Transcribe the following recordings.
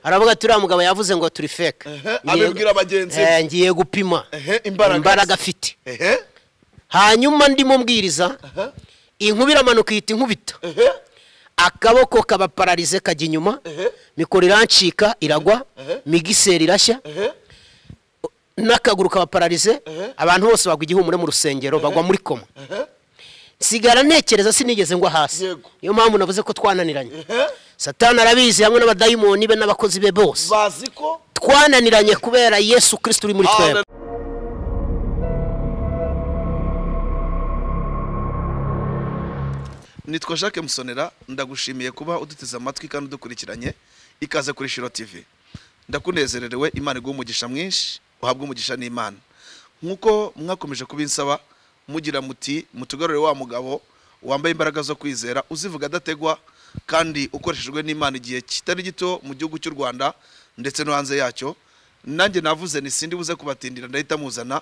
aravuga ati uriya mugabo yavuze ngo turi feke abibwira bagenzi be Eh, ngiye gupima Ehe, imbaraga- afite ehe hanyuma ndimo mbwiriza inkuba iramanuka ihita inkubita ehe akaboko kaba pararize kajya inyuma mikoro irancika iragwa migiseri irashya ehe n'akaguru kaba pararize abantu bose bagwa igihumure mu rusengero bagwa muri koma ehe nsigara ntekereza sinigeze ngwa hasi Yego. niyo mpamvu navuze ko twananiranye ehe satani arabizi hamwe n'abadayimoni be n'abakozi be bose bazi ko twananiranye kubera yesu kirisiti uri muri Ah, twebwe nitwa jacques musonera ndagushimiye kuba uduteze amatwi kandi udukurikiranye ikaze kuri shiro tv ndakunezererewe imana iguha umugisha mwinshi uhabwe umugisha n'imana nk'uko mwakomeje kubinsaba mugira muti mutugarure wa mugabo wambaye imbaraga zo kwizera uzivuga adategwa kandi ukoreshejwe n'imana igihe kitari gito mu gihugu cy'u rwanda ndetse no hanze yacyo nanjye navuze ni sindi buze kubatindira ndahita muzana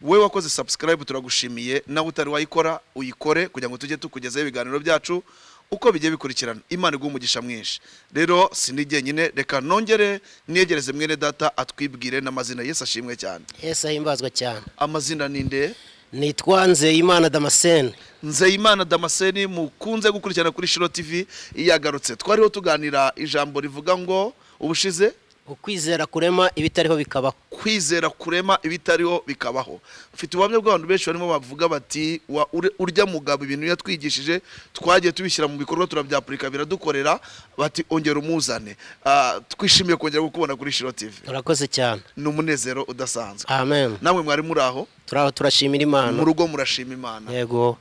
we wakoze subscribe turagushimiye nawe utari wayikora uyikore kugira ngo tujye tukugezaho ibiganiro byacu uko bigiye bikurikirana imana iguha umugisha mwinshi rero sindi jyenyine reka nongere niyegereze mwene data atwibwire n'amazina yesu ashimwe cyane yesu ahimbazwa cyane amazina ni nde nitwa nzeyimana damascene nzeyimana damascene mukunze gukurikirana kuri shiro tv yagarutse twariho tuganira ijambo rivuga ngo ubushize ukwizera kurema ibitariho bikabaho kwizera kurema ibitariho bikabaho mfite ubuhamya bw'abantu benshi barimo bavuga bati "Wa- ure- urya mugabo ibintu yatwigishije twagiye tubishyira mu bikorwa turabyapurika biradukorera bati ongera umuzane Ah, twishimiye kongera kukubona kuri shiro tv murakoze cyane ni umunezero udasanzwe amen namwe mwari muri aho turaho turashimira imana mu rugo murashima imana yego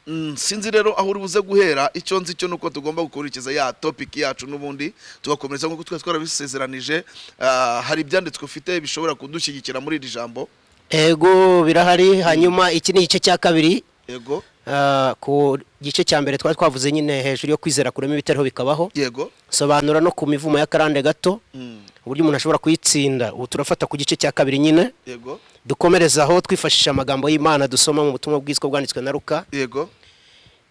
Mm, sinzi rero aho uri buze guhera icyo nzi cyo nuko tugomba gukurikiza ya topic yacu n'ubundi tugakomereza nk'uko twari twarabisezeranije Ah, hari ibyanditswe ufite bishobora kudushyigikira muri iri jambo yego birahari hanyuma iki ni igice cya kabiri yego Ah, ku gice cya mbere twari twavuze nyine hejuru yo kwizera kurema ibitariho bikabaho yego sobanura no ku mivumo y'akarande gato Mm, uburyo umuntu ashobora kuyitsinda ubu turafata ku gice cya kabiri nyine yego dukomereze aho twifashisha amagambo y'imana dusoma mu butumwa bwiswe bwanditswe na ruka yego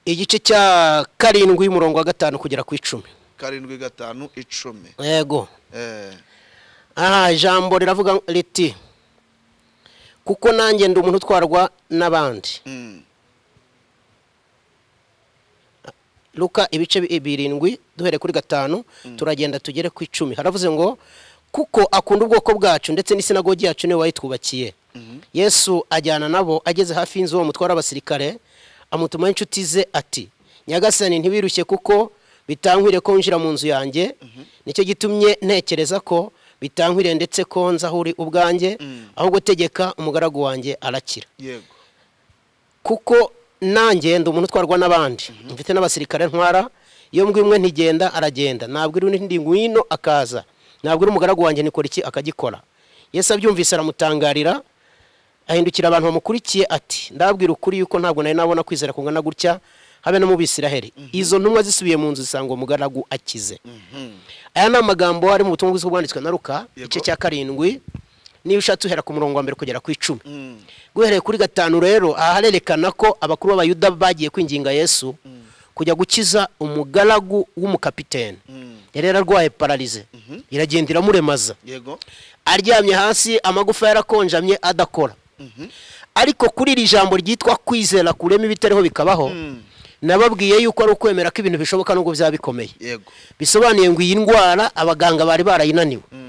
igice cya karindwi umurongo wa gatanu kugera ku icumi karindwi gatanu icumi yego Eh, aha ijambo riravuga riti kuko nanjye ndi umuntu utwarwa n'abandi mm, luka ibice bi- birindwi duhere kuri gatanu turagenda tugere ku icumi haravuze ngo kuko akunda ubwoko bwacu ndetse n'isinagogi yacu niwe wayitwubakiye yesu ajyana nabo ageze hafi y'inzu uwo mutwara abasirikare amutumaho inshuti ze ati nyagasani ntibirushye kuko bitankwire ko winjira mu nzu yanjye nicyo gitumye ntekereza ko bitankwire ndetse ko nza aho uri ubwanjye ahubwo tegeka umugaragu wanjye arakira yego kuko nanjye ndi umuntu utwarwa n'abandi mfite n'abasirikare ntwara iyo mbwa imwe ntigenda aragenda ntabwo iri undi ngwino akaza ntabwo iri umugaragu wanjye nikora iki akagikora yesu abyumvise aramutangarira ahindukira abantu bamukurikiye ati ndabwira ukuri yuko ntabwo nari nabona kwizera kungana gutya habe no mu bisiraheri izo ntumwa zisubiye mu nzu zisanga uwo mugaragu akize aya ni amagambo ari mu butumwa bwiza bwanditswe na ruka Yego. igice cya karindwi niba ushatse uhera ku murongo wa mbere kugera ku icumi Mm, guhereye kuri gatanu rero aha harerekana ko abakuru b'abayuda bagiye kwinginga yesu kujya gukiza umugaragu w'umukapiteni mm, yari yararwaye pararize iragenda iramuremaza yego aryamye hasi amagufa yarakonjamye adakora ariko kuri iri jambo ryitwa kwizera kurema ibitariho bikabaho nababwiye yuko ari ukwemera ko ibintu bishoboka nubwo byaba bikomeye yego bisobanuye ngo iyi ndwara abaganga bari barayinaniwe Mm,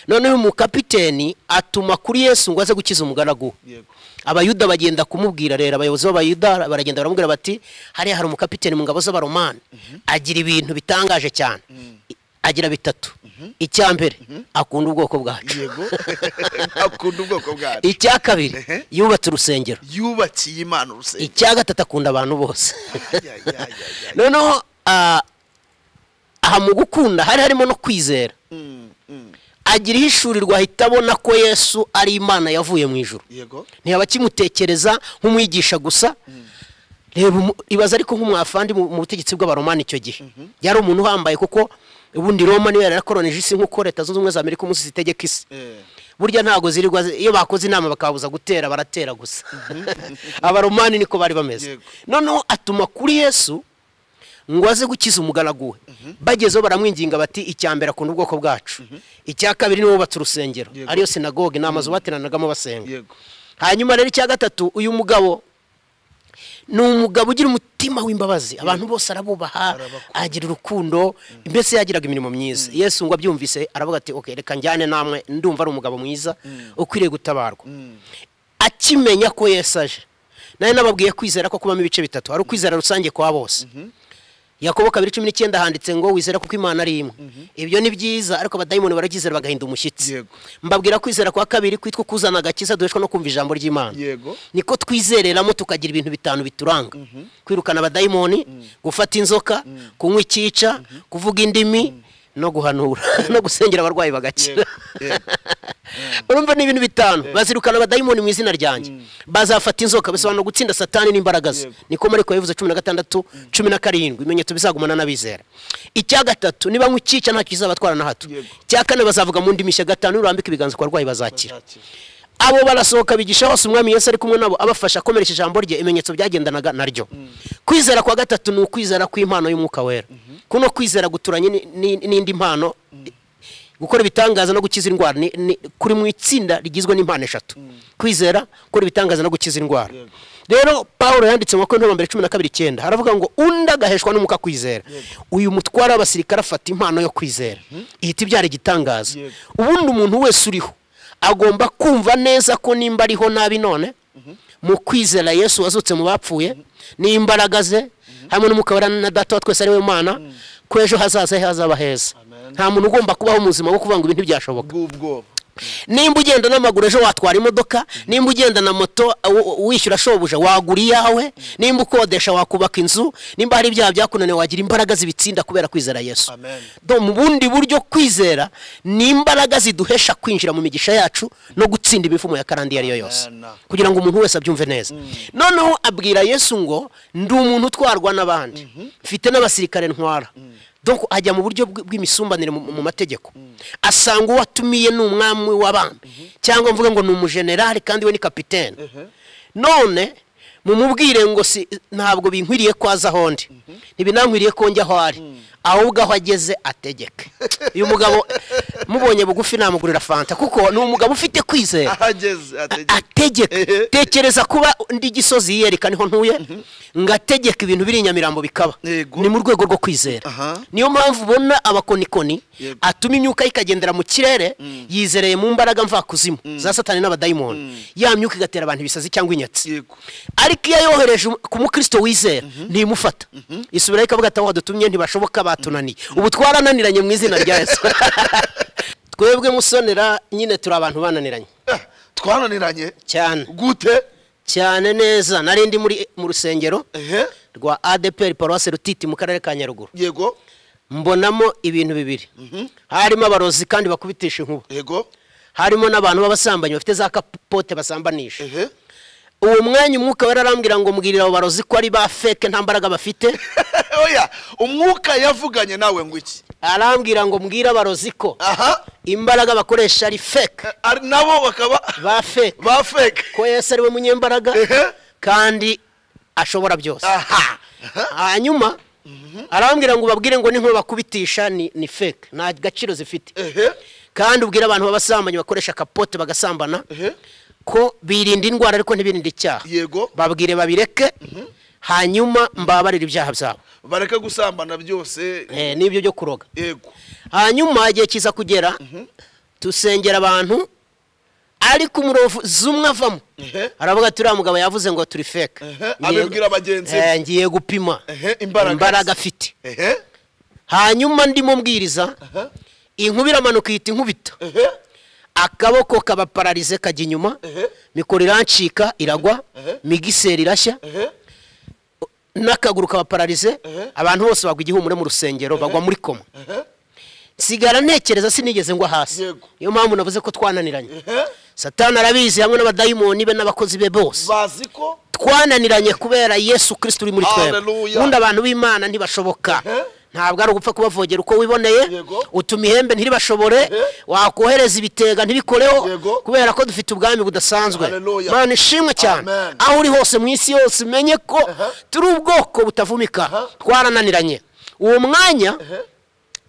noneho umukapiteni atuma kuri yesu ngo aze gukiza umugaragu we yego abayuda bagenda kumubwira rero abayobozi b'abayuda baragenda baramubwira bati hariya hari umukapiteni mu ngabo z'abaromani agira ibintu bitangaje cyane I- agira bitatu icya mbere akunda ubwoko bwacu yego akunda ubwoko bwacu icya kabiri Ehe. yubatse urusengero yubakiye imana urusengero icya gatatu akunda abantu bose Ay, ay, ay, ay, ay. noneho ah, aha mu gukunda hari harimo no kwizera Mm, mm, agira ihishurirwa ahita abona ko yesu ari imana yavuye mu ijuru yego ntiyaba akimutekereza nk'umwigisha gusa reba umu- ibaza ariko nk'umwafandi mu mu butegetsi bw'abaromani icyo gihe yari umuntu uhambaye kuko ubundi roma niyo yari yarakoronije isi nk'uko leta zunze ubumwe za amerika umunsi zitegeka isi Eh, burya ntago zirirwa zi- iyo bakoze inama bakababuza gutera baratera gusa abaromani niko bari bameze Yego. noneho atuma kuri yesu ngo aze gukiza umugaragu we bagezeho baramwinginga bati icya mbere akunda ubwoko bwacu icya kabiri niwe wubatse urusengero Yego. ariyo sinagoge ni amazu bateranagamo basenga yego hanyuma rero icya gatatu uyu mugabo ni umugabo ugira umutima w'imbabazi abantu bose arabubaha Arabakunda. agira urukundo mbese yagiraga imirimo myiza yesu ngo abyumvise aravuga ati ok reka njyane namwe ndumva ari umugabo mwiza ukwiriye gutabarwa akimenya ko yesu aje nari nababwiye kwizera ko kubamo ibice bitatu hari ukwizera rusange kwa bose yakobo kabiri cumi n'icyenda handitse ngo wizera kuko imana ari imwe ibyo ni byiza ariko abadayimoni barabyizera bagahinda umushyitsi Yego. mbabwira kwizera kwa kabiri kwitwa kuzana agakiza duheshwa no kumva ijambo ry'imana yego niko twizereramo tukagira ibintu bitanu bituranga kwirukana abadayimoni gufata inzoka kunywa icyica kuvuga indimi no guhanura no gusengera abarwayi bagakira yego urumva ni ibintu bitanu bazirukana abadayimoni mu izina ryanjye bazafata inzoka bisobanura gutsinda satani n'imbaraga ze Yego. niko mariko yabivuze cumi na gatandatu cumi na karindwi ibimenyetso bizagumana n'abizera icya gatatu niba nk'icyica ntacyo kizabatwara na hato Yego. icya kane bazavuga mu ndimi icya gatanu nurambika ibiganza ku barwayi bazakira Shakira. abo barasohoka bigisha hose umwami yesu ari kumwe nabo abafasha akomeresha ijambo rye ibimenyetso byagendanaga naryo kwizera kwa gatatu ni ukwizera kw'impano y'umwuka wera kuno kwizera guturanye ni- ni- n'indi mpano gukora ibitangaza no gukiza indwara ni- ni- kuri mu itsinda rigizwe n'impano eshatu kwizera gukora ibitangaza no gukiza indwara Yego. rero paul yanditse mu bakorinto ba mbere cumi na kabiri icyenda haravuga ngo undi agaheshwa n'umwuka wo kwizera uyu mutwara w'abasirikare afata impano yo kwizera ihita ibyara igitangaza Yego. ubundi umuntu wese uriho agomba kumva neza ko nimba ariho nabi none mu kwizera yesu wazutse mu bapfuye n'imbaraga ze hamwe n'umwuka wera na data wa twese ari we mana ko ejo hazaza he hazaba heza Amen. nta muntu ugomba kubaho mu buzima bwo kuvuga ngo ibintu ntibyashoboka bw'ubwoba nimba ugenda n'amaguru ejo watwara imodoka nimba ugenda na moto uh, uh, wishyura shobuja wagura iyawe nimba ukodesha wakubaka inzu nimba hari ibyaha byakunaniye wagira imbaraga zibitsinda kubera kwizera yesu Amen. Do, mu bundi buryo kwizera ni imbaraga ziduhesha kwinjira mu migisha yacu no gutsinda imivumo ya karande iyo ari yo yose Amen. kugira ngo umuntu wese abyumve neza noneho abwira yesu ngo ndi umuntu utwarwa n'abandi mfite n'abasirikare ntwara donc ajya mu buryo bw- bw'imisumbanire mu mu mategeko asanga uwo atumiye ni umwami w'abami cyangwa mvuge ngo ni umujenerali kandi we ni kapitene none mumubwire ngo si ntabwo binkwiriye ko aza aho ndi ntibinankwiriye ko njya aho ari ahubwo aho ageze ategeke uyu mugabo mubonye bugufi namugurira fanta kuko ni umugabo ufite kwizera ahageze ategeka Ehe. ategeka tekereza kuba ndi gisozi yiyereka niho ntuye ngategeka ibintu biri i nyamirambo bikaba Yego. ni mu rwego rwo kwizera Aha. niyo mpamvu ubona abakonikoni Yego. atuma imyuka ye ikagendera mu kirere yizereye mu mbaraga mvakuzimu za satani n'abadayimoni ya myuka igatera abantu ibisazi cyangwa inyatsi yego ariko iyo yohereje ku mukristo wizera ntimufata isubirayo ikavuga ati aho wadutumye ntibashoboka batunaniye ubu twarananiranye mu izina rya yesu twebwe musonera nyine turi abantu bananiranye Ah, twananiranye cyane gute cyane neza nari ndi muri mu rusengero ehe rwa adeperi paruwasi rutiti mu karere ka nyaruguru yego mbonamo ibintu bibiri harimo abarozi kandi bakubitisha inkuba yego harimo n'abantu b'abasambanyi bafite za kapote basambanisha ehe uwo mwanya umwuka wera arambwira ngo mbwirira abo barozi ko ari ba feke nta mbaraga bafite oya umwuka yavuganye nawe ngo iki arambwira ngo mbwira abarozi ko aha imbaraga bakoresha ari feke eh, ari- nabo bakaba ba feke ba feke ko yesu ari we munyembaraga Ehe. kandi ashobora byose aha aha, hanyuma arambwira ngo ubabwire ngo n'inkuba bakubitisha ni ni feke nta gaciro zifite ehe kandi ubwire abantu b'abasambanyi bakoresha kapote bagasambana ehe ko birinda indwara ariko ntibirinda icyaha yego babwire babireke hanyuma mbabarira ibyaha byabo bareke gusambana byose Eh, n'ibyo byo kuroga yego hanyuma igihe kiza kugera dusengera abantu ariko umurozi umwe avamo Ehe. aravuga ati uriya mugabo yavuze ngo turi feke Ehe, Ngiye- abibwira bagenzi be. Eh, ngiye gupima Ehe, imbaraga. imbaraga afite ehe hanyuma ndimo mbwiriza aha, inkuba iramanuka ihita inkubita ehe akaboko kabapararize kajya inyuma Ehe. mikoro irancika iragwa migiseri irashya ehe n'akaguru kabapararize Ehe. abantu bose bagwa igihumure mu rusengero bagwa muri koma ehe nsigara ntekereza sinigeze ngwa hasi Yego. niyo mpamvu navuze ko twananiranye ehe satani arabizi hamwe n'abadayimoni be n'abakozi be bose bazi ko twananiranye kubera yesu kirisiti uri muri twebwe Hallelujah. ubundi abantu b'imana ntibashoboka Ehe. ntabwo ari ugupfa kubavogera uko wiboneye Yego. utuma ihembe ntiribashobore wakohereza ibitega ntibikoreho Yego. kubera ko dufite ubwami budasanzwe Haleluya. mana ishimwe cyane Amen. aho uri hose mu isi yose umenye ko turi ubwoko butavumika twarananiranye uwo mwanya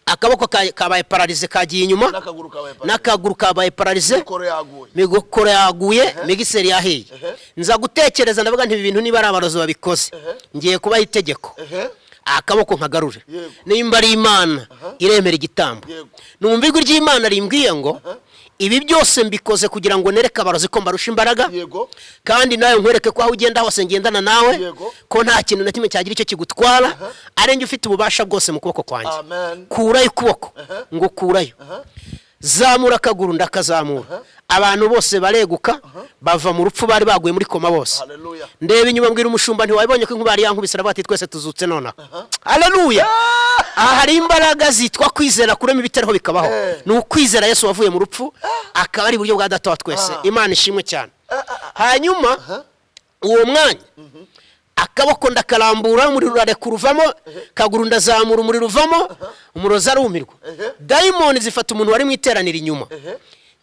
akaboko ka- kabaye pararize kagiye inyuma n'akaguru kabaye pararize n'akaguru kabaye pararize mikoro yaguye migokoro yaguye migiseri yahiye Ehe. nza gutekereza ndavuga nti ibi bintu niba ari abarozi babikoze ngiye kubaha itegeko ehe akaboko nkagarure Yego. nimba ari imana iremera igitambo Yego. numva ijwi ry'imana rimbwiye ngo ibi byose mbikoze kugira ngo nereke abarozi ko mbarusha imbaraga yego kandi nawe nkwereke ko aho ugenda hose ngendana nawe Yego. ko nta kintu na kimwe cyagira icyo kigutwara ari njye ufite ububasha bwose mu kuboko kwanjye amen kurayo ukuboko ngo kurayo zamura akaguru ndakazamura abantu bose bareguka bava mu rupfu bari baguye muri koma bose haleluya ndeba inyuma mbwira umushumba ntiwabibonye ko inkuba yari yankubise aravuga ati twese tuzutse nonaha haleluya aha hari imbaraga zitwa kwizera kurema ibitariho bikabaho Eh. ni ukwizera yesu wavuye mu rupfu akaba ari uburyo bwa data wa twese imana ishimwe cyane hanyuma uwo mwanya akaboko ndakarambura umuriro urarekura uvamo kaguru ndazamura umuriro uvamo umurozi arumirwa dayimoni zifata umuntu wari mu iteraniro inyuma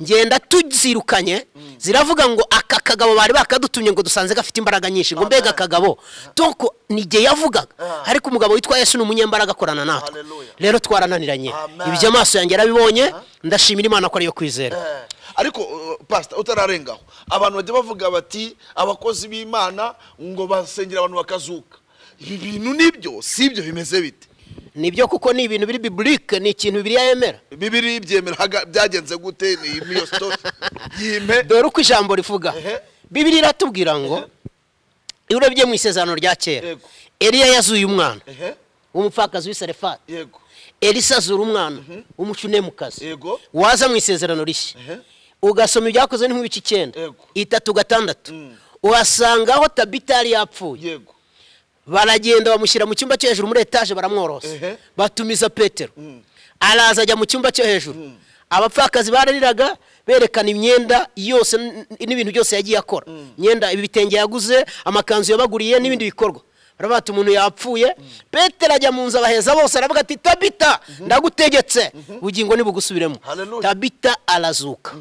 ngenda tuzirukanye ziravuga ngo aka kagabo bari bakadutumye ngo dusanze gafite imbaraga nyinshi ngo mbega akagabo doko ni igihe yavugaga ariko umugabo witwa yesu ni umunyembaraga akorana natwe Hallelujah. rero twarananiranye Amen. ibyo amaso yanjye yarabibonye ndashimira imana ko ariyo kwizera Eh, ariko uh, pastor utararengaho abantu bajya bavuga bati abakozi b'imana ngo basengera abantu bakazuka ibi bintu nibyo sibyo bimeze bite nibyo kuko ni ibintu biri biburike ni ikintu bibiriya yemera bibiri byemera haga- byagenze gute ni niyo story yime dore uko ijambo rivuga Ehe. bibiri iratubwira ngo iyo urebye mu isezerano rya kera Yego. eliya yazuye umwana ehe w'umupfakazi w'i Sarefati yego elisa azura umwana w'umucunemu-kazi Yego. waza mu isezerano rishya Ehe. ugasoma ibyakoze ni nk'ibice icyenda Yego. itatu gatandatu uhasangaho tabita yari yapfuye yego baragenda bamushyira mu cyumba cyo hejuru muri etaje baramworosa Ehe. batumiza petero araza ajya mu cyumba cyo hejuru abapfakazi barariraga berekana imyenda yose n- n'ibintu byose yagiye akora imyenda ibitenge yaguze amakanzu yabaguriye n'ibindi bikorwa baravuga ati umuntu yapfuye petero ajya mu nzu abaheza bose aravuga ati tabita ndagutegetse ubugingo nibugusubiremo Hallelujah. tabita arazuka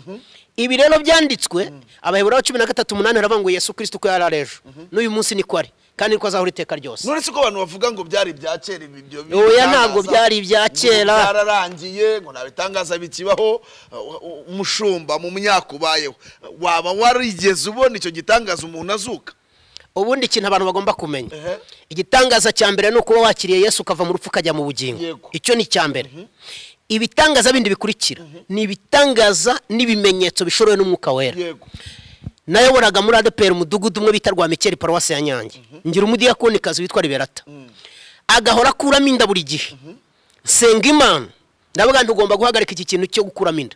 ibi rero byanditswe abaheburayo cumi na gatatu umunani baravuga ngo yesu kirisito uko yari ari ejo n'uyu munsi niko ari kandi niko azahora iteka ryose none siko abantu bavuga ngo byari ibya kera ibi byo Oya, ntabwo byari ibya kera. byararangiye ngo nta bitangaza bikibaho uh, uh, umushumba mu myaka ubayeho waba warigeze ubona icyo gitangaza umuntu azuka ubundi ikintu abantu bagomba kumenya Ehe. igitangaza cya mbere ni ukuba wakiriye yesu ukava mu rupfu ukajya mu bugingo Yego. icyo ni icya mbere ibitangaza bindi bikurikira ni ibitangaza n'ibimenyetso bishorewe n'umwuka wera yego nayoboraga muri adeperi umudugudu umwe bita rwa mikeri paruwasi ya nyange ngira umudiyakonikazi witwa liberata agahora akuramo inda buri gihe senga imana ndavuga nti ugomba guhagarika iki kintu cyo gukuramo inda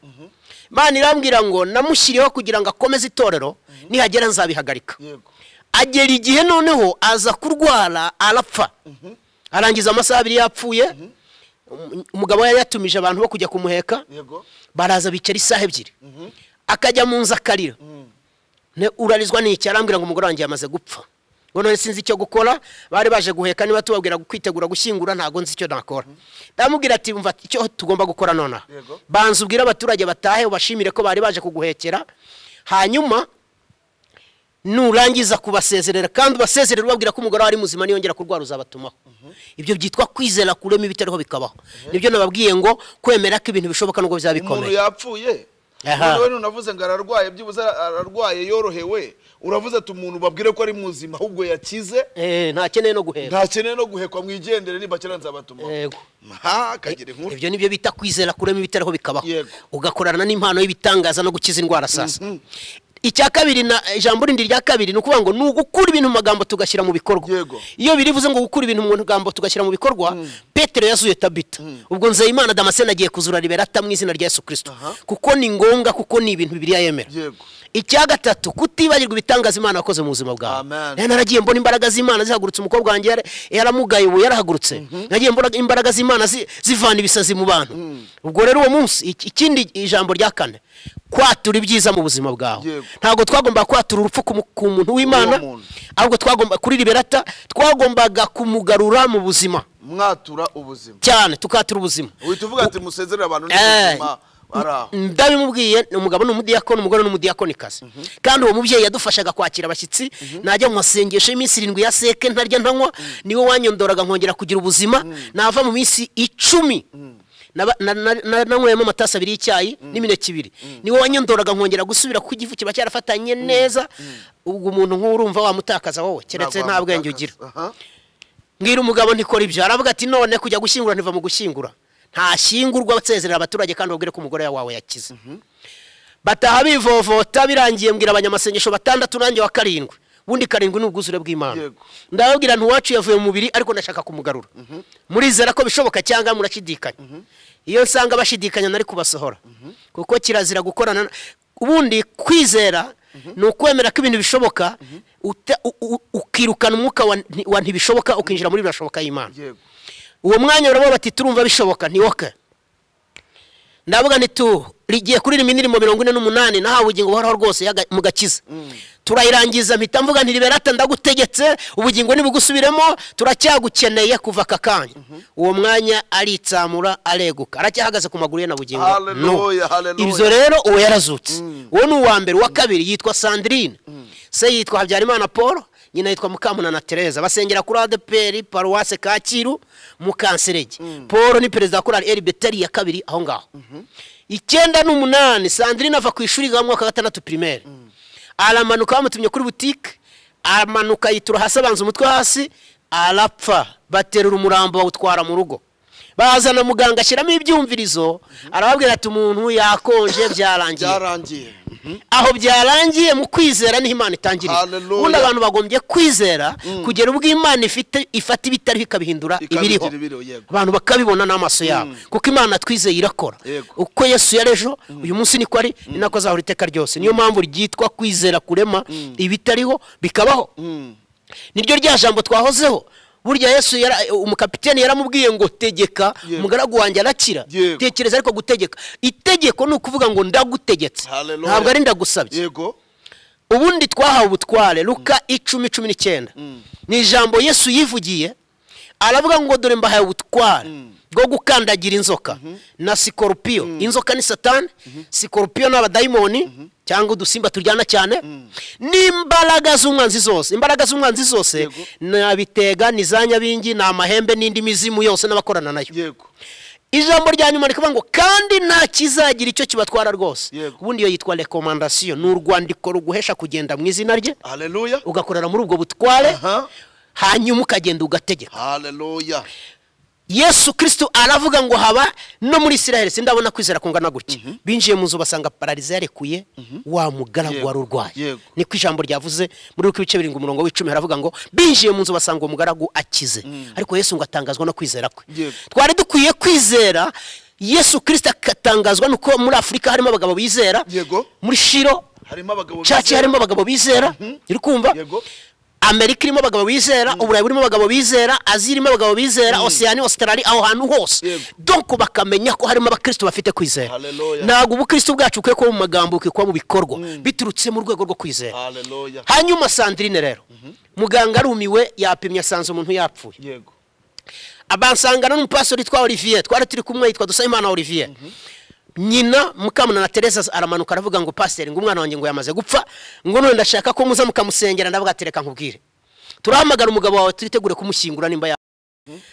imana irambwira ngo namushyiriyeho kugira ngo akomeze itorero nihagera nzabihagarika yego agera igihe noneho aza kurwara arapfa arangiza amasaha abiri yapfuye Um- umugabo yari yatumije abantu bo kujya kumuheka yego baraza bicara isaha ebyiri akajya mu nzu akarira Ne- urarizwa n'iki arambwira ngo umugore wanjye yamaze gupfa ngo none sinzi icyo gukora bari baje guheka niba tubabwira kwitegura gushyingura ntabwo nzi icyo nakora ndamubwira ati umva icyo tugomba gukora nonaha Yego. banza ubwire abaturage batahe ubashimire ko bari baje kuguhekera hanyuma nurangiza kubasezerera kandi ubasezerera ubabwira ko umugore wari muzima niyongera kurwara uzabatumaho ibyo byitwa kwizera kurema ibitariho bikabaho nibyo nababwiye ngo kwemera ko ibintu bishoboka nubwo bizaba umuntu bikomeye yapfuye Aha. None we nunavuze ngo ararwaye byibuze ararwaye yorohewe uravuze ati umuntu babwire ko ari muzima ahubwo yakize Eh, ntakeneye no guhera ntakeneye no guhekwa mwigendere nibakera nzabatuma Yego. ha kagere inkuru ibyo nibyo bita kwizera kurema ibitariho bikabaho Yego. ugakorana n'impano y'ibitangaza no gukiza indwara sasa icya kabiri na ijambo rindi rya kabiri ni ukuvuga ngo ni ugukura ibintu mu magambo tugashyira mu bikorwa Yego. iyo birivuze ngo gukura ibintu mu magambo tugashyira mu bikorwa petero yazuye tabita ubwo nzeyimana damascene agiye kuzura liberata mu izina rya yesu kirisito kuko ni ngombwa kuko ni ibintu bibiriya yemera yego icya gatatu kutibagirwa ibitangaza imana wakoze mu buzima bwawe Amen. rero naragiye mbona imbaraga z'imana zihagurutse umukobwa wanjye yara- yaramugaye ubu yarahagurutse nagiye mbona imbaraga z'imana zi- zivana ibisazi mu bantu ubwo rero uwo munsi iki- ikindi ijambo rya kane kwatura ibyiza mu buzima bwawe Yego. ntabwo twagombaga kwatura urupfu ku mu- ku muntu w'imana Uwo muntu. ahubwo twagomba kuri liberata twagombaga kumugarura mu buzima mwatura ubuzima cyane tukatura ubuzima uhita uvuga ati musezerere abantu Eh, n'ubuzima ari aho ndabimubwiye ni umugabo ni umudiyakoni umugore ni umudiyakonikazi kandi uwo mubyeyi yadufashaga kwakira abashyitsi najya mu masengesho y'iminsi irindwi ya seke ntarya ntanywa niwe wanyondoraga nkongera kugira ubuzima nava mu minsi icumi Naba- na- na- na- nanyweyemo amatasi abiri y'icyayi n'imineke ibiri niwe wanyondoraga nkongera gusubira kuko igifu kiba cyarafatanye neza ubwo umuntu nk'uwo urumva wamutakaza wowe keretse nta bwenge ugira Aha. mbwira umugabo ntikora ibyo aravuga ati none kujya gushyingura ntiva mu gushyingura ntashyingurwa nsezerera abaturage kandi ubwire ko umugore wawe yakize bataha bivovota birangiye mbwira abanyamasengesho batandatu nanjye wa karindwi ubundi karindwi ni ubwuzure bw'imana Yego. ndababwira nti uwacu yavuye mu mubiri ariko ndashaka kumugarura murizera ko bishoboka cyangwa murashidikanya iyo nsanga bashidikanya nari kubasohora kuko kirazira gukorana na- ubundi kwizera ni ukwemera ko ibintu bishoboka uta- u- u- ukirukana umwuka wa nti- wa ntibishoboka ukinjira muri birashoboka y'imana yego uwo mwanya barabona bati turumva bishoboka ntiwoke ndavuga ntitu rigiye kuri rimwe indirimbo mirongo ine n'umunani nahawe ubugingo buhoraho rwose yaga- mu gakiza turayirangiza mpita mvuga nti liberata ndagutegetse ubugingo ntibugusubiremo turacyagukeneye kuva aka kanya uwo mwanya aritsamura areguka aracyahagaze ku maguru ye na bugingo no Hallelujah, hallelujah. ibyo rero uwo yarazutse uwo ni uwa mbere uwa kabiri yitwa sandrine se yitwa habyarimana paul nyina yitwa mukamunana tereza basengera kuri adeperi paruwase kacyiru mu kanserege paul ni perezida wa korali eri beteri ya kabiri aho ngaho icyenda n'umunani sandrine ava ku ishuri rya mwaka wa gatandatu pirimeri aramanuka bamutumye kuri butike aramanuka yitura hasi abanza umutwe hasi arapfa baterura umurambo bawutwara mu rugo bazana muganga ashyiramo ibyumvirizo arababwira ati umuntu yakonje byarangiye byarangiye aho byarangiye mu kwizera niho imana itangirira Hallelujah. ubundi abantu bagombye kwizera kugera ubwo imana ifite ifata ibitariho ikabihindura Ikabigira ibiriho ibiriho, yego. abantu bakabibona n'amaso yabo kuko imana twizeye irakora Yego. uko yesu yarejo uyu munsi niko ari ni nako azahora iteka ryose niyo mpamvu ryitwa kwizera kurema ibitariho bikabaho niryo rya jambo twahozeho burya yesu yara- umukapiteni yaramubwiye ngo tegeka Yego. umugaragu wanjye arakira Yego. tekereza ariko gutegeka itegeko ni ukuvuga ngo ndagutegetse Hallelujah. ntabwo ari ndagusabye yego ubundi twahawe ubutware luka icumi cumi n'icyenda ni ijambo yesu yivugiye aravuga ngo dore mbahaye ubutware bwo gukandagira inzoka na sikorupiyo inzoka ni satani sikorupiyo ni abadayimoni cyangwa udusimba turyana cyane n'imbaraga z'umwanzi zose imbaraga z'umwanzi zose Yego. ni abitega ni za nyabingi ni amahembe n'indi mizimu yose n'abakorana nayo yego ijambo rya nyuma rikavuga ngo kandi nta kizagira icyo kibatwara rwose Yego. ubundi iyo yitwa rekomandasiyo ni urwandiko ruguhesha kugenda mu izina rye haleluya ugakorera muri ubwo butware Aha. hanyuma ukagenda ugategeka haleluya yesu kirisitu aravuga ngo haba no muri isiraheli sindabona kwizera kungana gutya binjiye mu nzu basanga pararize yarekuye wa mugaragu Yego. wari urwaye Yego. niko ijambo ryavuze muri uko ibice birindwi umurongo w'icumi haravuga ngo binjiye mu nzu basanga uwo mugaragu akize ariko yesu ngo atangazwa no kwizera kwe Yego. twari dukwiye kwizera yesu kirisita agatangazwa nuko muri afurika harimo abagabo bizera Yego. muri shiro harimo abagabo caci harimo abagabo bizera uri kumva Yego. amerika irimo abagabo bizera uburayi burimo abagabo bizera aziya irimo abagabo bizera osiyani ositarari aho hantu hose Yego. donko bakamenya ko harimo abakirisitu bafite kwizera Hallelujah. ntabwo ubukirisitu bwacu bukwiye kuba mu magambo bukwiye kuba mu bikorwa biturutse mu rwego rwo kwizera haleluya hanyuma sandrine rero muganga arumiwe yapimye asanze umuntu yapfuye yego abansangana n'umupasori witwa olivier twari turi kumwe yitwa dusayimana olivier nyina mukamuna na tereza aramanuka aravuga ngo pasiteri ngo umwana wanjye ngo yamaze gupfa ngo none ndashaka ko muza mukamusengera ndavuga ati reka nkubwire turahamagara umugabo wawe twitegure kumushyingura nimba ya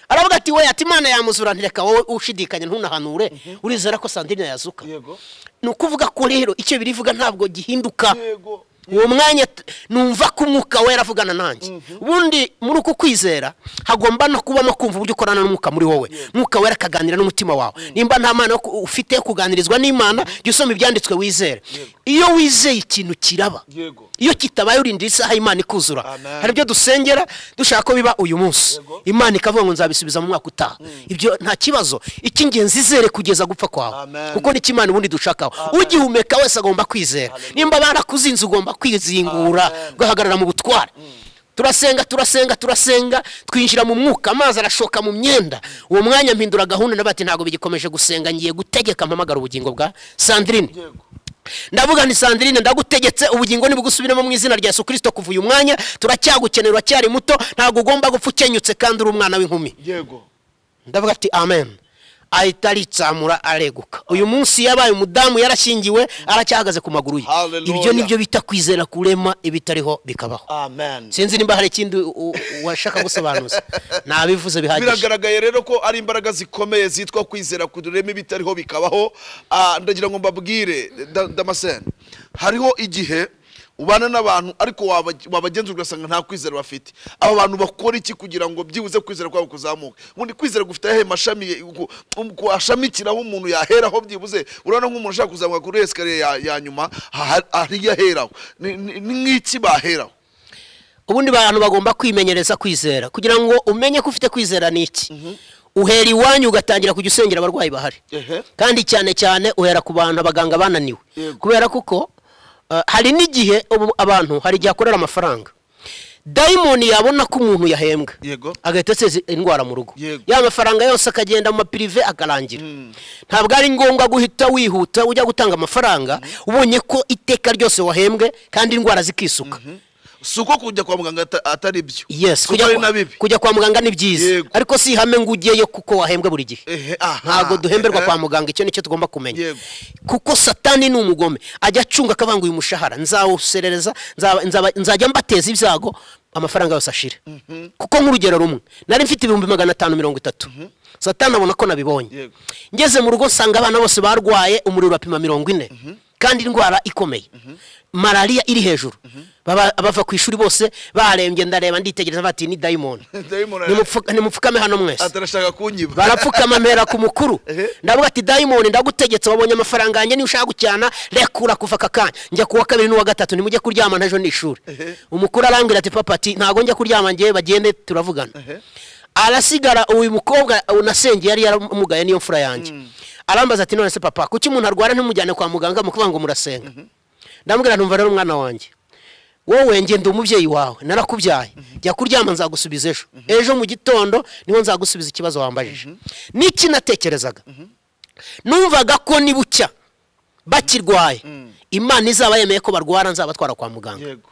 aravuga ati we ati imana yamuzura ntireka wowe ushidikanya ntunahanure urizera ko sandine yazuka yego ni ukuvuga ko rero icyo birivuga ntabwo gihinduka yego uwo mwanya t- numva ko umwuka wera avugana nanjye ubundi muri uku kwizera hagomba no kubamo kumva uburyo ukorana n'umwuka muri wowe umwuka wera akaganira n'umutima wawe nimba nta mana yo ku- ufite yo kuganirizwa n'imana jya usoma ibyanditswe wizere iyo wizeye ikintu kiraba yego iyo kitabaye urindira isaha imana ikuzura Amen. hari ibyo dusengera dushaka ko biba uyu munsi Yego. imana ikavuga ngo nzabisubiza mu mwaka utaha ibyo nta kibazo icy'ingenzi izere kugeza gupfa kwawe Amen. kuko nicyo imana ubundi dushakaho ugihumeka wese agomba kwizera nimba barakuzinze ugomba kwizingura Amen. ugahagarara mu butware turasenga turasenga turasenga twinjira mu mwuka amazi arashoka mu myenda uwo mwanya mpindura gahunda nabati ntabwo bigikomeje gusenga ngiye gutegeka mpamagara ubugingo bwa sandrine yego ndavuga nti sandrine ndagutegetse ubugingo nibugusubiremo mu izina rya yesu kirisito kuva uyu mwanya turacyagukenera uracyari muto ntabwo ugomba gupfa ukenyutse kandi uri umwana w'inkumi yego ndavuga ati amen ahita aritsamura areguka uyu munsi yabaye umudamu yarashyingiwe aracyahagaze ku maguru ye Hallelujah. ibyo nibyo bita kwizera kurema ibitariho bikabaho amen sinzi nimba hari ikindi u- u- washaka gusobanuza nabivuze bihagije biragaragaye rero ko ari imbaraga zikomeye zitwa kwizera kurema ibitariho bikabaho Ah, ndagira ngo mbabwire da- damascene hariho igihe ubana n'abantu ariko waba- wabagenzura ugasanga nta kwizera bafite aba bantu bakora iki kugira ngo byibuze kwizera kwabo kuzamuke ubundi kwizera gufite ayahe mashami ye- ku- um- kuashamikiraho umuntu yaheraho byibuze urabona nk'umuntu ushaka kuzamuka kuri esikariye ya- ya nyuma aha- hariya aheraho Ni- ni ni nk'iki baheraho ubundi abantu bagomba kwimenyereza kwizera kugira ngo umenye ko ufite kwizera ni iki uhera iwanyu ugatangira kujya usengera abarwayi bahari Ehe. kandi cyane cyane uhera ku bantu abaganga bananiwe Yego. kubera kuko uh, hari n'igihe ubu abantu hari igihe akorera amafaranga dayimoni yabona ko umuntu yahembwa Yego. agahita aseza indwara mu rugo Yego. ya mafaranga yose akagenda mu mapirive akarangira ntabwo ari ngombwa guhita wihuta ujya gutanga amafaranga ubonye ko iteka ryose wahembwe kandi indwara zikisuka si uko kujya kwa muganga ata- atari byo yes Si uko ari na kujya, bibi kujya kwa muganga ni byiza Yego. ariko si ihame ngo ujyeyo kuko wahembwe buri gihe Ehe, aha. ntabwo duhemberwa Ehe. kwa muganga icyo nicyo tugomba kumenya Yego. kuko satani ni umugome ajya acunga akavanguye umushahara nzawuserereza nzaba- nzaba- nzajya mbateza ibyago amafaranga yose ashira kuko nk'urugero rumwe nari mfite ibihumbi magana atanu mirongo itatu satani abona ko nabibonye Yego. ngeze mu rugo nsanga abana bose barwaye umuriro urapima mirongo ine kandi indwara ikomeye malariya iri hejuru Baba- bava ku ishuri bose barembye ndareba nditegereza bati ni dayimoni Dayimoni ara- Nimupfuka- nimupfukame hano mwese atarashaka kunyiba barapfukama mpera ku mukuru Ehe. ndavuga ati dayimoni ndagutegetse wabonye amafaranga yanjye niyo ushaka gucyana rekura kuva aka kanya njya kuwa kabiri n'uwa gatatu nimujye kuryama n'ejo ni ishuri Ehe. umukuru arambwira ati papa ati ntabwo njya kuryama njyewe bagende turavugana Ehe. arasigara uyu mukobwa unasengeye yari yaramugaye n'iyo mfura yanjye arambaza ati none se papa kuki umuntu arwara ntimujyane kwa muganga mukuvuga ngo murasenga ndamubwira ntumva rero umwana wanjye wowe ngenda umubyeyi wawe narakubyaye jya kuryama nzagusubiza ejo ejo mu gitondo niho nzagusubiza ikibazo wambajije n'iki natekerezaga numvaga ko ni bucya bakirwaye imana izaba yemeye ko barwara nzabatwara kwa muganga yego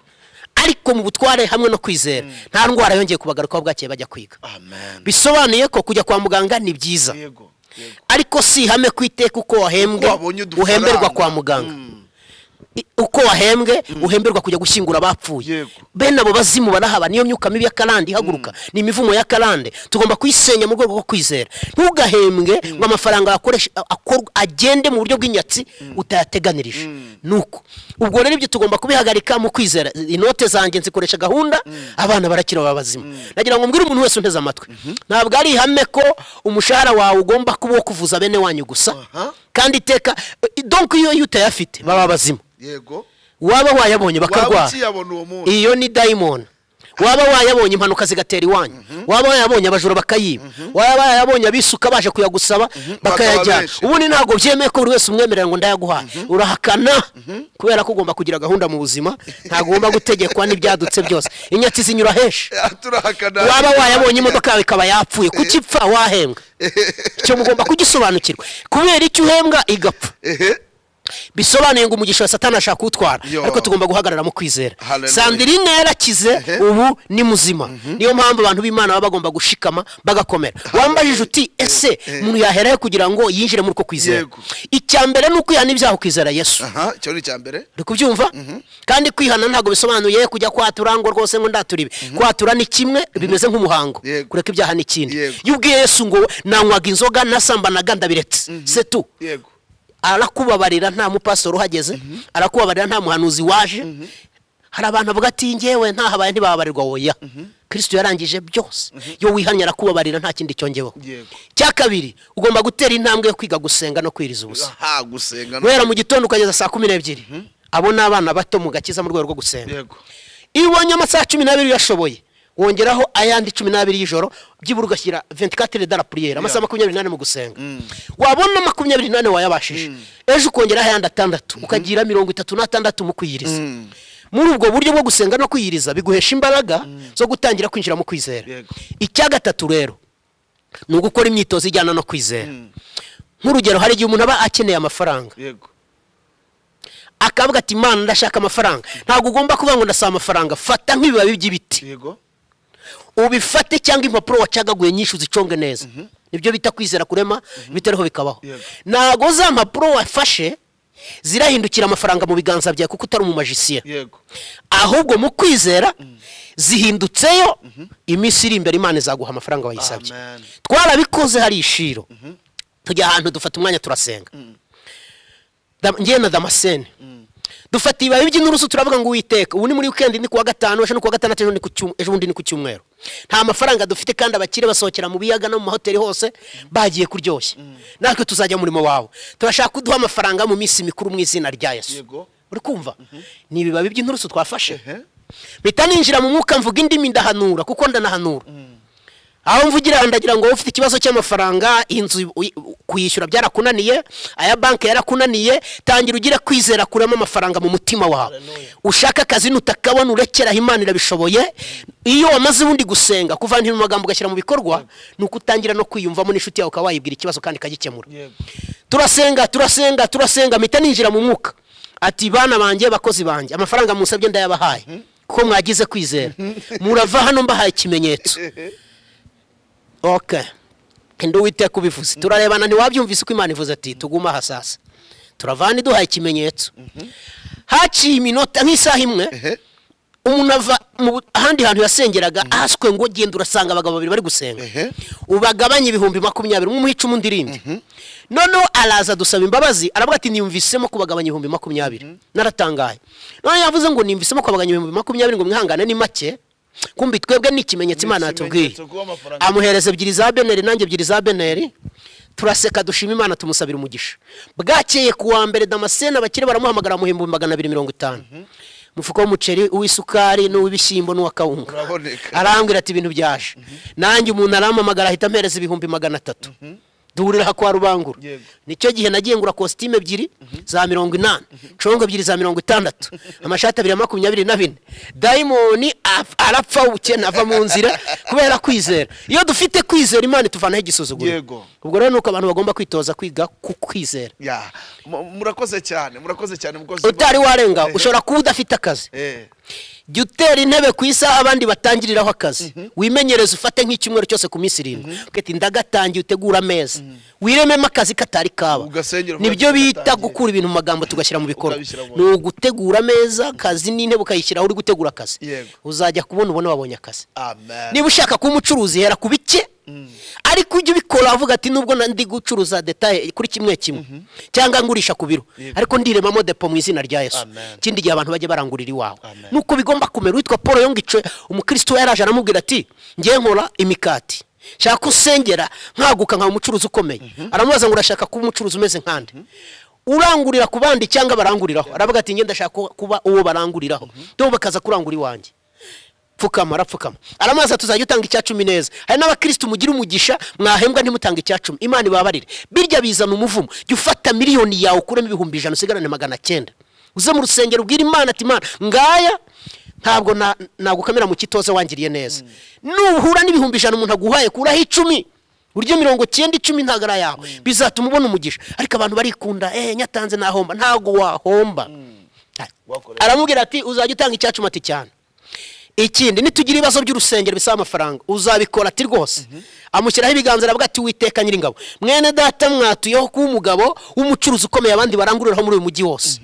ariko mu butware hamwe no kwizera nta ndwara yongeye kubagarukaho bwakeye bajya kwiga amen bisobanuye ko kujya kwa muganga ni byiza yego yego ariko si ihame ku iteka uko wahembwe Uko wabonye udufaranga. uhemberwa kwa muganga I- uko wahembwe uhemberwa kujya gushyingura abapfuye Yego. bene abo bazimu barahaba niyo myuka mibi ya karande ihaguruka ni imivumo ya karande tugomba kuyisenya mu rwego rwo kwizera ntugahembwe ngo amafaranga yakoresha akorwa agende mu buryo bw'inyatsi utayateganirije nuko ubwo rero ibyo tugomba kubihagarika mu kwizera inote zanjye nzikoresha gahunda abana barakira baba bazima nagira ngo mbwire umuntu wese unteze amatwi ntabwo ari ihame ko umushahara wawe ugomba kuba uwo kuvuza bene wanyu gusa Aha. kandi iteka donko iyo iyo utayafite baba bazima yego waba wayabonye waba bakarwara ukiyabona uwo munsi iyo ni dayimoni waba wayabonye impanuka zigatera iwanyu waba wayabonye abajura bakayiba waba wayabonye abisuka baje kuyagusaba bakayajyana benshi. ubundi ntabwo byemeye ko buri wese umwemerera ngo ndayaguhaye urahakana kubera ko ugomba kugira gahunda mu buzima ntabwo ugomba gutegekwa n'ibyadutse byose inyatsi zinyura henshi Ah, turahakana waba wayabonye imodoka yawe ikaba yapfuye kuki ipfa wahembwa icyo mugomba kugisobanukirwa kubera icyo uhembwa igapfa ehe bisobanuye ngo umugisha wa satani ashaka kuwutwara Yo. ariko tugomba guhagarara mu kwizera Hallelujah. sandirine yarakize ubu ni muzima niyo mpamvu abantu b'imana baba bagomba gushikama bagakomera wambajije uti ese umuntu yaherahe kugira ngo yinjire muri uko kwizera Yego. icya mbere ni ukwihana ibyaha ukizera yesu aha icyo ni icya mbere uri kubyumva kandi kwihana ntabwo bisobanuye kujya kwatura ngo rwose ngo ndature ibi kwatura ni kimwe bimeze nk'umuhango Yego. kureka ibyaha ni ikindi Yego. iyo ubwiye yesu ngo nanywaga inzoga nasambanaga ndabiretse setu yego arakubabarira nta mupasoro uhageze arakubabarira nta muhanuzi waje hari abantu bavuga ati ngewe ntahabaye ntibababarirwa woya kirisito yarangije byose iyo wihannye arakubabarira nta kindi cyongeweho Yego. cya kabiri ugomba gutera intambwe yo kwiga gusenga no kwiriza ubusa aha gusenga no- guhera mu gitondo ukageza saa kumi n'ebyiri abo ni abana bato mu gakiza mu rwego rwo gusenga yego iyo ubonye amasaha cumi n'abiri uyashoboye wongeraho ayandi cumi n'abiri y'ijoro byibura ugashyira 24 dala puriyeri amasaha makumyabiri n'ane mu gusenga wabona makumyabiri n'ane wayabashije ejo ukongeraho ayandi atandatu ukagira mirongo itatu n'atandatu mu kwiyiriza muri ubwo buryo bwo gusenga no kwiyiriza biguhesha imbaraga zo gutangira kwinjira mu kwizera Yego. icya gatatu rero ni ugukora imyitozo ijyana no kwizera nk'urugero hari igihe umuntu aba akeneye amafaranga yego akavuga ati imana ndashaka amafaranga ntabwo ugomba kuvuga ngo ndasaba amafaranga fata nk'ibibabi by'ibiti yego ubifate cyangwa impapuro wacagaguye nyinshi uziconge neza nibyo bita kwizera kurema bitariho bikabaho Yego. ntabwo za mpapuro wafashe zirahindukira amafaranga mu biganza byawe kuko utari umumajisiye yego ahubwo mu kwizera zihindutseyo iminsi iri imbere imana izaguha amafaranga wayisabye Amen. twarabikoze hari ishiro tujya ahantu dufata umwanya turasenga Da- njyewe na damascene dufata ibibabi by'inturusu turavuga ngo uwiteka ubu ni muri weekend ni kuwa gatanu ejo ni kuwa gatandatu ejo ni ku cyum- ejo bundi ni ku cyumweru nta mafaranga dufite kandi abakire basohokera mu biyaga no mu mahoteli hose bagiye kuryoshya natwe tuzajya mu murimo wawe turashaka kuduha amafaranga mu minsi mikuru mu izina rya yesu Yego. uri kumva ni ibibabi by'inturusu twafashe Ehe. mpita ninjira mu mwuka mvuga indimi ndahanura kuko ndanahanura aho mvugira ndagira ngo ufite ikibazo cy'amafaranga inzu uyi- kuyishyura byarakunaniye aya banki yarakunaniye tangira ugira kwizera kuramo amafaranga mu mutima wawe ushaka akazi nutakabona urekeraho imana irabishoboye iyo wamaze ubundi gusenga kuvanira mu magambo ugashyira mu bikorwa ni uko utangira no kwiyumvamo n'inshuti yawe ukaba wayibwira ikibazo kandi ikagikemura yego turasenga turasenga turasenga mpita ninjira mu mwuka ati bana banjye bakozi banjye amafaranga musabye ndayabahaye kuko mwagize kwizera murava hano mbahaye ikimenyetso okay kandi uwiteka ubivuze turarebana ntiwabyumvise uko imana ivuze ati tuguma aha sasa turavana iduhaye ikimenyetso haciye iminota nk'isaha imwe ehe umuntu ava mu bu- ahandi hantu yasengeraga ahaswe ngo genda urasanga abagabo babiri bari gusenga Ehe. ubagabanye ibihumbi makumyabiri umwe umuhica umundi irindi noneho araza adusaba imbabazi aravuga ati niyumvisemo kubagabanya ibihumbi makumyabiri naratangaye noneho yavuze ngo niyumvisemo kubagabanya ibihumbi makumyabiri ngo mwihangane ni make kumbi twebwe ni ikimenyetso imana yatubwiye ikimenyetso kuba amafaranga- amuhereza ebyiri za beneri nanjye ebyiri za beneri turaseka dushima imana tumusabira umugisha bwakeye ku wa mbere damascene abakire baramuhamagara amuhemba magana abiri mirongo itanu umufuka w'umuceri uw'isukari n'uw'ibishyimbo n'uw'akawunga Uraboneka. arambwira ati ibintu byaje nanjye umuntu arampamagara ahita ampereza ibihumbi magana atatu duhurira kwa rubangura Yego. nicyo gihe nagiye ngura kositime ebyiri za mirongo inani congo ebyiri za mirongo itandatu amashati abiri ya makumyabiri na bine dayimoni af- arapfa ubukene ava mu nzira kubera kwizera iyo dufite kwizera imana ituvanaho igisuzuguro Yego. ubwo rero ni uko abantu bagomba kwitoza kwiga ku kwizera ya mu- murakoze cyane murakoze cyane mukozi utari warenga Ehe. ushobora kuba udafite akazi eh jya utera intebe ku isaha abandi batangiriraho akazi wimenyereze ufate nk'icyumweru cyose ku minsi irindwi uvuga ati ndagatangiye utegura ameza wirememo akazi katari kaba Ugasengera uvuga nibyo ati, bita "Ndatangiye." gukura ibintu mu magambo tugashyira mu bikorwa Ukabishyira mu- ni ugutegura ameza akazi n'intebe ukayishyiraho uri gutegura akazi Yego. uzajya kubona ubona wabonye akazi amen niba ushaka kuba umucuruzi hera ku bike ariko ujye ubikora avuga ati nubwo na- ndi gucuruza detaye kuri kimwe kimwe cyangwa ngurisha ku biro ariko ndiremamo depo mu izina rya yesu Amen. ikindi gihe abantu bajya barangurira iwawe Amen. nuko bigomba kumera witwa paul yongice umukristo yaraje aramubwira ati ngiye nkora imikati shaka ko usengera nkaguka nkaba umucuruzi ukomeye aramubaza ngo urashaka kuba umucuruzi umeze nkande urangurira ku bandi cyangwa baranguriraho aravuga ati ngenda ndashaka kuba uwo baranguriraho dore bakaza kurangura iwanjye pfukama arapfukama aramaza tuzajya utanga icya cumi neza hari n'abakirisitu mugira umugisha mwahembwa ntimutange icya cumi imana ibabarire birya bizana umuvumo jya ufata miliyoni yawe ukuremo ibihumbi ijana usigarane magana cyenda uze mu rusengero ubwire imana ati imana ngaya ntabwo na- nagukamira mu kitoze wangiriye neza nuhura n'ibihumbi ijana umuntu aguhaye kuraho icumi uryo mirongo cyenda icumi ntabwo ari ayawe bizatuma ubona umugisha ariko abantu barikunda eh nyatanze nahomba ntabwo wahomba Wakorera. aramubwira ati uzajya utanga icyacumi ati cyane ikindi nitugira ibibazo by'urusengero bisaba amafaranga uzabikora ati rwose amushyiraho ibiganza aravuga ati witeka nyiringabo mwene data mwatuyeho kuba umugabo w'umucuruzi ukomeye abandi baranguriraho muri uyu mujyi wose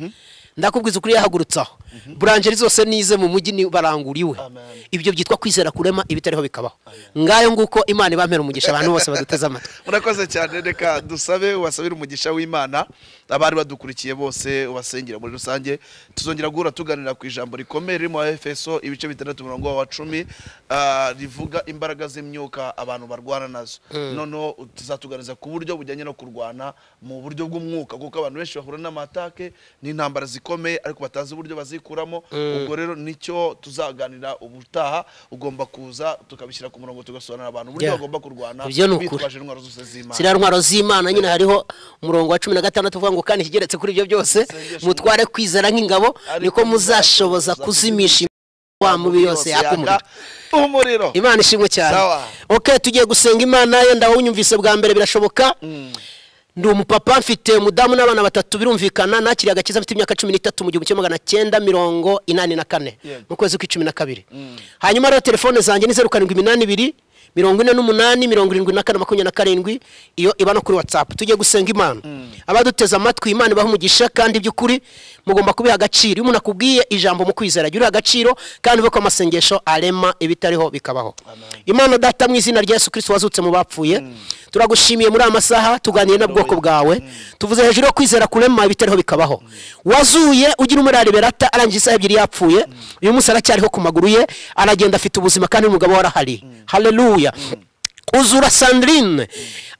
ndakubwiza ukuri yahagurutsaho buranjeri zose nize mu mujyi ni barangura iwe Amen. ibyo byitwa kwizera kurema ibitariho bikabaho ngayo nguko imana ibampera umugisha abantu bose baduteze amatwi murakoze cyane reka dusabe wasabire umugisha w'imana abari badukurikiye bose ubasengera muri rusange tuzongera guhura tuganira ku ijambo rikomeye riri mu efeso ibice bitandatu umurongo wa cumi ah, rivuga imbaraga z'imyuka abantu barwana nazo noneho tuzatuganiriza ku buryo bujyanye no kurwana mu buryo bw'umwuka kuko abantu benshi bahura n'amatake n'intambara zikomeye ariko batazi uburyo bazikuramo ubwo rero nicyo tuzaganira ubutaha ugomba kuza tukabishyira ku murongo tugasobanurira abantu uburyo Yeah. bagomba kurwana Ibyo ni ukuri. bitwaje baje intwaro zose z'imana ziriya ntwaro z'imana nyine hariho umurongo wa cumi na gatandatu uvuga ngo kandi ikigeretse kuri ibyo byose mutware kwizera nk'ingabo niko muzashoboza kuzimisha wa mubi yose yakumurira umuriro imana ishimwe cyane Sawa. ok tugiye gusenga imana ye ndawunyumvise bwa mbere birashoboka ndi umupapa mfite umudamu n'abana batatu birumvikana nakiriye agakiza mfite imyaka cumi n'itatu mu gihumbi kimwe magana cyenda mirongo inani na kane Yego. mu kwezi kw'icumi na kabiri hanyuma rero telefone zanjye ni zeru karindwi iminani ibiri mirongo ine n'umunani mirongo irindwi na kane makumyabiri na karindwi iyo iba no kuri watsapu tujye gusenga imana abaduteze amatwi imana ibaha umugisha kandi by'ukuri mugomba kubiha agaciro iyo umuntu akubwiye ijambo mu kwizera jya uriha agaciro kandi uvuge ko amasengesho arema ibitariho bikabaho imana data mu izina rya yesu kirisiti wazutse mu bapfuye turagushimiye muri aya masaha tuganire n'ubwoko bwawe tuvuze hejuru yo kwizera kurema ibitariho bikabaho wazuye ugira umurari berata arangije isaha ebyiri yapfuye uyu munsi aracyariho ku maguru ye aragenda afite ubuzima kandi n'umugabo we arahari haleluya uzura sandrine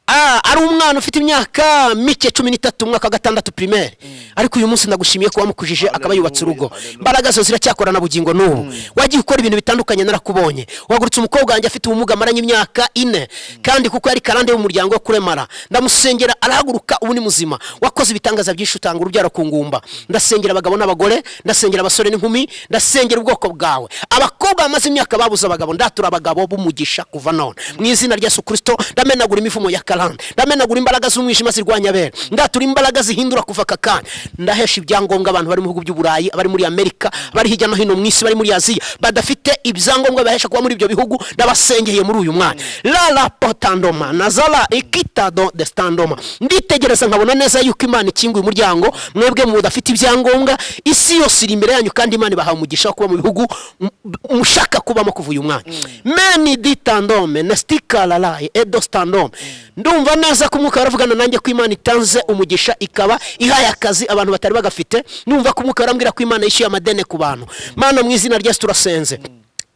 Ah, ari umwana ufite imyaka mike cumi n'itatu umwaka wa gatandatu primaire ariko uyu munsi ndagushimiye ko wamukujije akaba yubatse urugo Hallelujah. imbaraga zo ziracyakorana bugingo n'ubu wagiye ukora ibintu bitandukanye narakubonye wagurutse umukobwa wanjye afite ubumuga amaranye imyaka ine kandi kuko yari karande y'umuryango wo kuremara ndamusengera arahaguruka ubu ni muzima wakoze ibitangaza byinshi utanga urubyaro ku ngumba ndasengera abagabo n'abagore ndasengera abasore n'inkumi ndasengera ubwoko bwawe abakobwa bamaze imyaka babuze abagabo ndatura abagabo b'umugisha kuva none mu izina rya yesu kirisito ndamenagura imivumo ya karande ndamenagura imbaraga z'umwijima zirwanya abera ndatura imbaraga zihindura kuva aka kanya ndahesha ibyangombwa abantu bari mu bihugu by'uburayi abari muri amerika abari hirya no hino mu isi bari muri aziya badafite ibyangombwa bibahesha kuba muri ibyo bihugu ndabasengeye muri uyu mwanya rara potandoma nazara ikitado destandoma nditegereza nkabona neza yuko imana ikinguye umuryango mwebwe mudafite ibyangombwa isi yose iri imbere yanyu kandi imana ibahaye umugisha wo kuba mu bihugu m- mushaka kubamo kuva uyu mwanya meni ditandome nestikararaye edostandome ndumva neza ko umwuka waravugana nanjye ko imana itanze umugisha ikaba ihaye akazi abantu batari bagafite numva ko umwuka warambwira ko imana yishyuye amadene ku bantu mana mu izina ryesu turasenze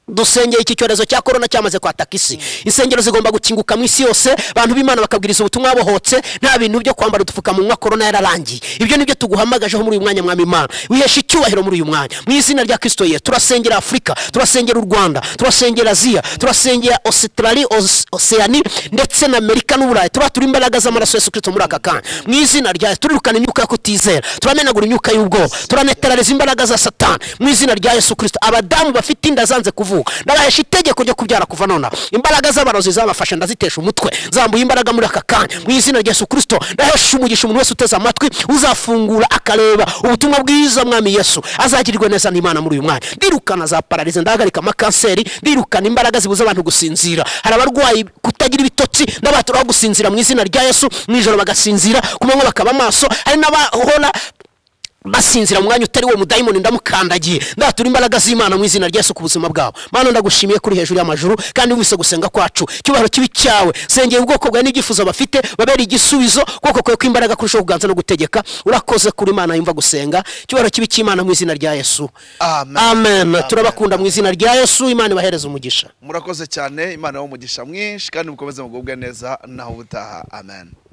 dusengeye iki cyorezo cya korona cyamaze kwataka isi insengero zigomba gukinguka mu isi yose abantu b'imana bakabwiriza ubutumwa bohotse nta bintu byo kwambara udupfukamunwa korona yararangiye ibyo nibyo tuguhamagajeho muri uyu mwanya mwami imana wihesha icyubahiro muri uyu mwanya mu izina rya kristo yesu turasengera afurika turasengera u rwanda turasengera aziya turasengera ositarali oseani ndetse na amerika n'uburayi turatura imbaraga z'amaraso yesu kirisito muri aka kanya mu izina rya yesu turirukana imyuka yo kutizera turamenagura imyuka y'ubwoba turanetarariza imbaraga za satani mu izina rya yesu kirisito abadamu bafite inda zanze kuvuka ndabahesha itegeko ryo kubyara kuva nonaha imbaraga z'abarozi zabafashe ndazitesha umutwe zambuye imbaraga muri aka kanya mu izina rya yesu kirisito ndahesha umugisha umuntu wese uteze amatwi uzafungura akareba ubutumwa bwiza mwami yesu azagirirwe neza n'imana muri uyu mwanya ndirukana za pararize ndahagarika amakanseri ndirukana imbaraga zibuza abantu gusinzira hari abarwayi kutagira ibitotsi n'abatura aho gusinzira mu izina rya yesu mu ijoro bagasinzira ku manywa bakaba amaso hari n'abahora basinzira mu mwanya utari wo mudayimoni ndamukandagiye ndatura imbaraga z'imana mu izina rya Yesu ku buzima bwabo mana ndagushimiye kuri hejuru y'amajuru kandi wese gusenga kwacu icyubahiro kibi cyawe sengeye ubwoko bwawe n'ibyifuzo bafite babera igisubizo kuko kwawe kw'imbaraga kurushaho kuganza no gutegeka urakoze kuri imana yumva gusenga icyubahiro kibi cy'imana mu izina rya yesu Amen. amen turabakunda mu izina rya yesu imana ibahereze umugisha murakoze cyane imana yawe umugisha mwinshi kandi mukomeze mugubwe neza naho ubutaha amen